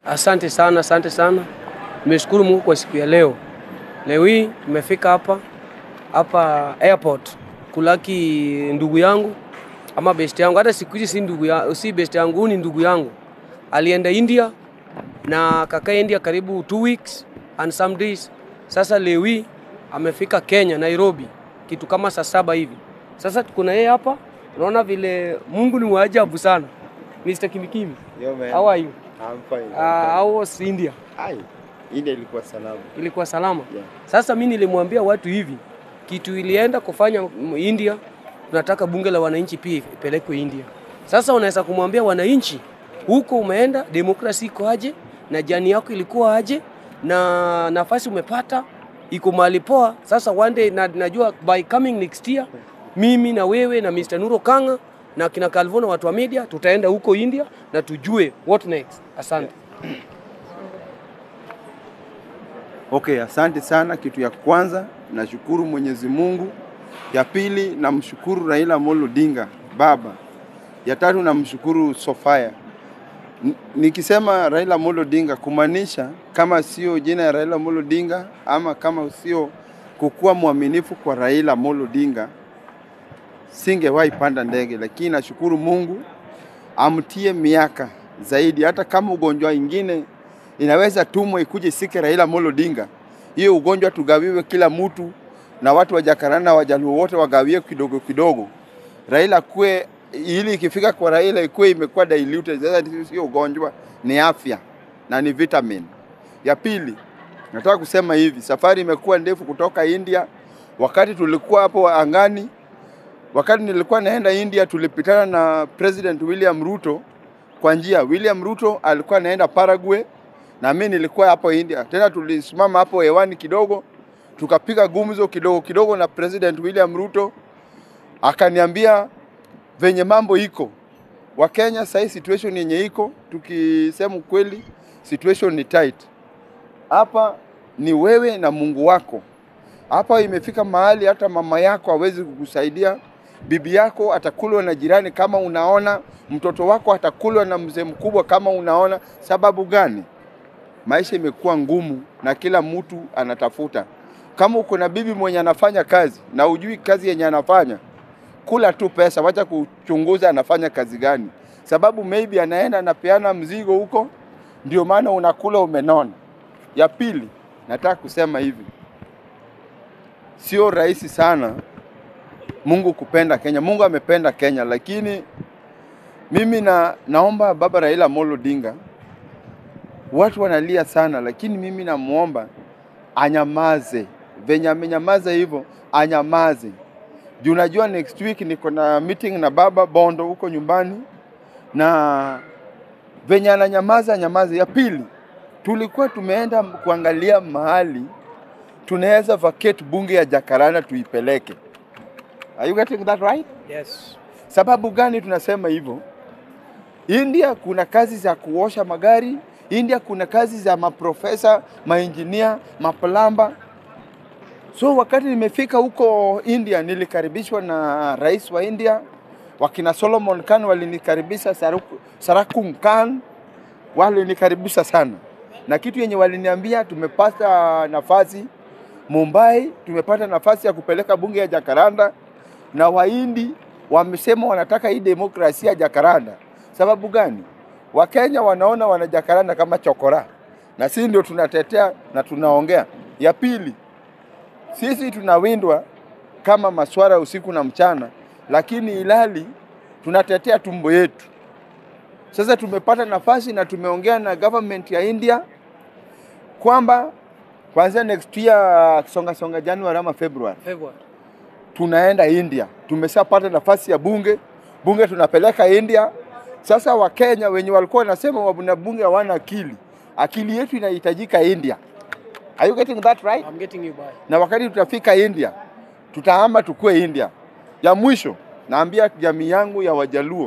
Asante sana, asante sana. Nimeshukuru Mungu kwa siku ya leo. Leo hii nimefika hapa hapa airport kulaki ndugu yangu ama best yangu. Hata siku hizi si ndugu ya, si best yangu, huyu ni ndugu yangu. Alienda India na kakaa India karibu two weeks and some days. Sasa leo hii amefika Kenya, Nairobi, kitu kama saa saba hivi. Sasa tuko na yeye hapa, unaona vile Mungu ni waajabu sana. Mr. Kimikimi, Yo, man. how are you? I'm fine. I'm Uh, how was India? fine. Ai, India ilikuwa salama. Ilikuwa salama? Yeah. Sasa mi nilimwambia watu hivi, kitu ilienda kufanya m- India, tunataka bunge la wananchi pia ipelekwe India. Sasa unaweza kumwambia wananchi, huko umeenda, demokrasi iko aje, na jani yako ilikuwa aje, na nafasi umepata iko mahali poa. Sasa one day na, najua by coming next year mimi na wewe na Mr. Nuro Kanga na kina Calvo na watu wa media tutaenda huko India na tujue what next. Asante. Okay, asante sana. Kitu ya kwanza nashukuru Mwenyezi Mungu. Ya pili namshukuru Raila Amolo Odinga baba. Ya tatu namshukuru Sofia. N- Nikisema Raila Amolo Odinga kumaanisha kama sio jina ya Raila Amolo Odinga ama kama sio kukuwa mwaminifu kwa Raila Amolo Odinga singewahi panda ndege, lakini nashukuru Mungu amtie miaka zaidi, hata kama ugonjwa ingine inaweza tumwa ikuje sike Raila Amolo Odinga, hiyo ugonjwa tugawiwe kila mtu, na watu wa Jakaranda na Wajaluo wote wagawie kidogo kidogo. Raila kue ili ikifika kwa Raila ikuwe imekuwa diluted. Sasa sio ugonjwa, ni afya na ni vitamin. Ya pili, nataka kusema hivi, safari imekuwa ndefu kutoka India. Wakati tulikuwa hapo angani, wakati nilikuwa naenda India, tulipitana na President William Ruto kwa njia. William Ruto alikuwa anaenda Paraguay na mimi nilikuwa hapo India. Tena tulisimama hapo hewani kidogo, tukapiga gumzo kidogo kidogo na President William Ruto, akaniambia venye mambo iko Wakenya sahii situation yenye iko, tukisema ukweli, situation ni tight. Hapa ni wewe na Mungu wako. Hapa imefika mahali hata mama yako hawezi kukusaidia, bibi yako atakulwa na jirani kama unaona, mtoto wako atakulwa na mzee mkubwa kama unaona. Sababu gani? Maisha imekuwa ngumu na kila mtu anatafuta. Kama uko na bibi mwenye anafanya kazi na ujui kazi yenye anafanya, kula tu pesa, wacha kuchunguza anafanya kazi gani, sababu maybe anaenda anapeana mzigo huko, ndio maana unakula umenona. Ya pili, nataka kusema hivi, sio rahisi sana Mungu kupenda Kenya. Mungu amependa Kenya, lakini mimi na, naomba baba Raila Amolo Odinga, watu wanalia sana, lakini mimi namwomba anyamaze, venye amenyamaza hivyo anyamaze juu unajua next week niko na meeting na baba Bondo huko nyumbani, na venye ananyamaza nyamaza. Ya pili, tulikuwa tumeenda kuangalia mahali tunaweza vacate bunge ya Jakaranda tuipeleke. Are you getting that right? Yes. Sababu gani tunasema hivyo? India kuna kazi za kuosha magari, India kuna kazi za maprofesa, mainjinia, maplamba. So wakati nimefika huko India nilikaribishwa na rais wa India, wakina Solomon Khan walinikaribisha, Saruku- Sarakum Khan walinikaribisha sana, na kitu yenye waliniambia, tumepata nafasi Mumbai, tumepata nafasi ya kupeleka bunge ya Jakaranda, na Wahindi wamesema wanataka hii demokrasia ya Jakaranda. Sababu gani? Wakenya wanaona wana Jakaranda kama chokora, na sisi ndio tunatetea na tunaongea. Ya pili, sisi tunawindwa kama maswara usiku na mchana, lakini ilali tunatetea tumbo yetu. Sasa tumepata nafasi na tumeongea na government ya India kwamba kuanzia next year songa songa Januari ama February February. tunaenda India. Tumeshapata nafasi ya bunge, bunge tunapeleka India. Sasa Wakenya wenye walikuwa wanasema wana bunge hawana akili, akili yetu inahitajika India. Are you getting that right? I'm getting you by. na wakati tutafika India tutahama tukue India. Ya mwisho naambia jamii yangu ya Wajaluo,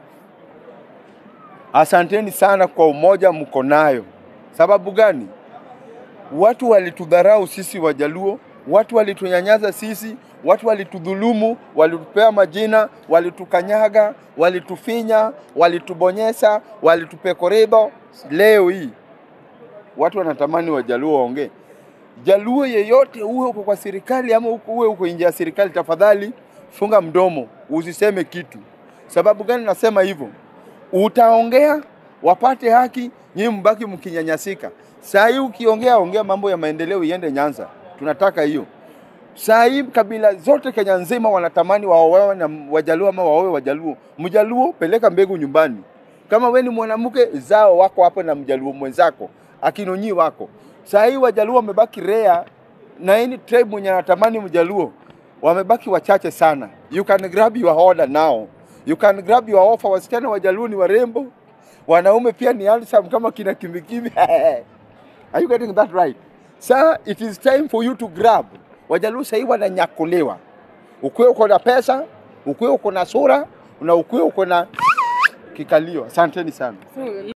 asanteni sana kwa umoja mko nayo. Sababu gani? Watu walitudharau sisi Wajaluo Watu walitunyanyasa sisi, watu walitudhulumu, walitupea majina, walitukanyaga, walitufinya, walitubonyesa, walitupekoribo. Leo hii watu wanatamani Wajaluo waongee. Jaluo yeyote, uwe uko kwa serikali ama uko- uwe uko nje ya serikali, tafadhali funga mdomo, usiseme kitu. Sababu gani nasema hivyo? Utaongea wapate haki, nyinyi mbaki mkinyanyasika. Saa hii ukiongea, ongea mambo ya maendeleo iende Nyanza, tunataka hiyo. Saa hii kabila zote Kenya nzima wanatamani waowewe na Wajaluo ama waowe Wajaluo. Mjaluo peleka mbegu nyumbani. Kama we ni mwanamke, zao wako hapo na Mjaluo mwenzako, akinonyi wako. Saa hii Wajaluo wamebaki rea na any tribe mwenye anatamani Mjaluo wamebaki wachache sana. You can grab your order now. You can grab your offer. Wasichana Wajaluo ni warembo, wanaume pia ni handsome kama kina Kimikimi. Are you getting that right? Sir, it is time for you to grab. Wajaluo sahii wananyakuliwa. Ukuwe uko na pesa, ukuwe uko na sura na ukuwe uko na kikalio. Asanteni sana.